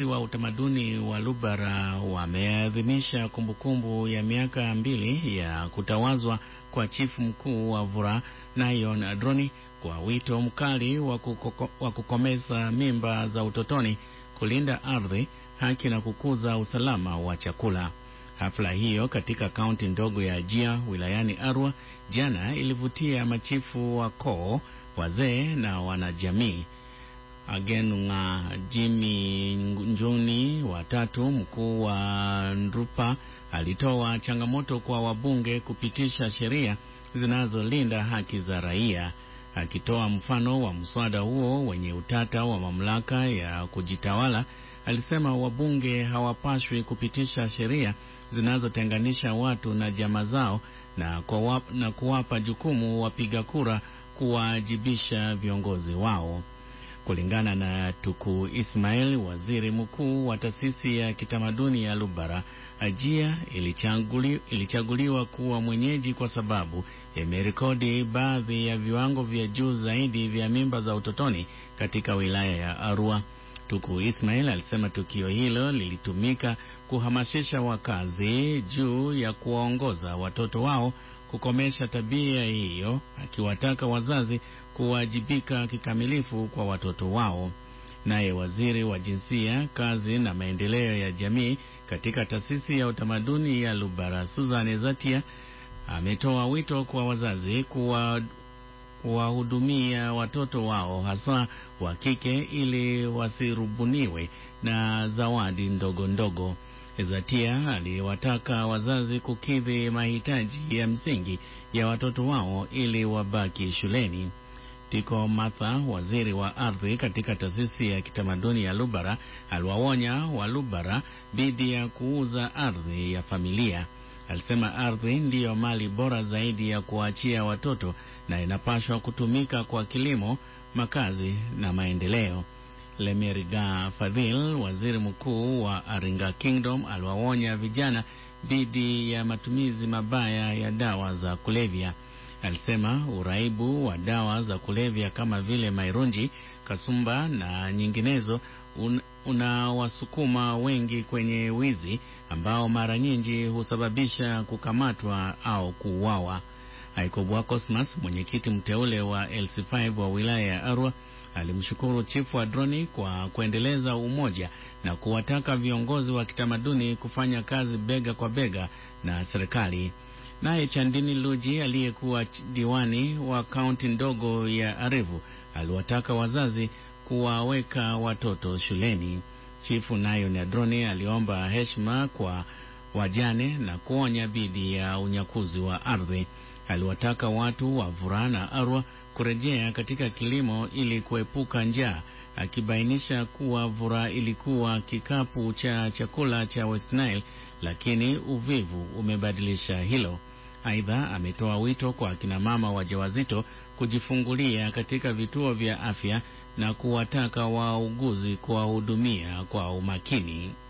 wa utamaduni wa Lubara wameadhimisha kumbukumbu ya miaka mbili ya kutawazwa kwa chifu mkuu wa Vura Nayon Adroni kwa wito mkali wa kuko, kukomeza mimba za utotoni, kulinda ardhi, haki na kukuza usalama wa chakula. Hafla hiyo katika kaunti ndogo ya Ajia wilayani Arua jana ilivutia machifu wa koo, wazee na wanajamii. Agenunga Jimi Njuni watatu mkuu wa Ndrupa alitoa changamoto kwa wabunge kupitisha sheria zinazolinda haki za raia. Akitoa mfano wa mswada huo wenye utata wa mamlaka ya kujitawala, alisema wabunge hawapaswi kupitisha sheria zinazotenganisha watu na jamaa zao na, kwa na kuwapa jukumu wapiga kura kuwaajibisha viongozi wao. Kulingana na Tuku Ismail, waziri mkuu wa taasisi ya kitamaduni ya Lubara, Ajia ilichaguli, ilichaguliwa kuwa mwenyeji kwa sababu imerekodi baadhi ya viwango vya juu zaidi vya mimba za utotoni katika wilaya ya Arua. Tuku Ismail alisema tukio hilo lilitumika kuhamasisha wakazi juu ya kuwaongoza watoto wao kukomesha tabia hiyo, akiwataka wazazi kuwajibika kikamilifu kwa watoto wao. Naye waziri wa jinsia, kazi na maendeleo ya jamii katika taasisi ya utamaduni ya Lubara, Suzane Zatia, ametoa wito kwa wazazi kuwa kuwahudumia watoto wao haswa wa kike ili wasirubuniwe na zawadi ndogo ndogo. Zatia aliwataka wazazi kukidhi mahitaji ya msingi ya watoto wao ili wabaki shuleni. Tiko Martha, waziri wa ardhi katika taasisi ya kitamaduni ya Lubara, aliwaonya wa Lubara dhidi ya kuuza ardhi ya familia. Alisema ardhi ndiyo mali bora zaidi ya kuachia watoto na inapaswa kutumika kwa kilimo, makazi na maendeleo. Lemeriga Fadhil, waziri mkuu wa Aringa Kingdom, aliwaonya vijana dhidi ya matumizi mabaya ya dawa za kulevya. Alisema uraibu wa dawa za kulevya kama vile mairunji, kasumba na nyinginezo un, unawasukuma wengi kwenye wizi ambao mara nyingi husababisha kukamatwa au kuuawa. Aikobwa Cosmas, mwenyekiti mteule wa LC5 wa wilaya ya Arua, alimshukuru chifu Adroni kwa kuendeleza umoja na kuwataka viongozi wa kitamaduni kufanya kazi bega kwa bega na serikali. Naye Chandini Luji aliyekuwa diwani wa kaunti ndogo ya Arivu aliwataka wazazi kuwaweka watoto shuleni. Chifu Nayon Adroni aliomba heshima kwa wajane na kuonya dhidi ya unyakuzi wa ardhi. Aliwataka watu wa Vura na Arua kurejea katika kilimo ili kuepuka njaa, akibainisha kuwa Vura ilikuwa kikapu cha chakula cha West Nile, lakini uvivu umebadilisha hilo. Aidha, ametoa wito kwa akina mama wajawazito kujifungulia katika vituo vya afya na kuwataka wauguzi kuwahudumia kwa umakini.